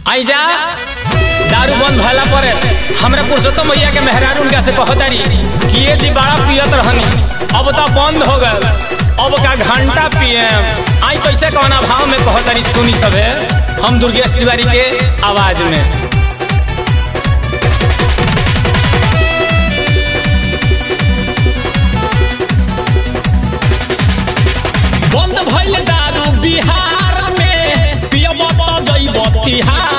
आई जा दारू बंद भला पर हमरा पुरुषोत्तम भैया के मेहरारू उनका से कहतारी कि ये जी बड़ा पियत रहनी अब तो बंद हो गल अब का घंटा पिए आई कैसे कौना भाव में कहतारी सुनी सबे हम दुर्गेश तिवारी के आवाज में बंद भइल दारू बिहार में पियब त जइब तिहार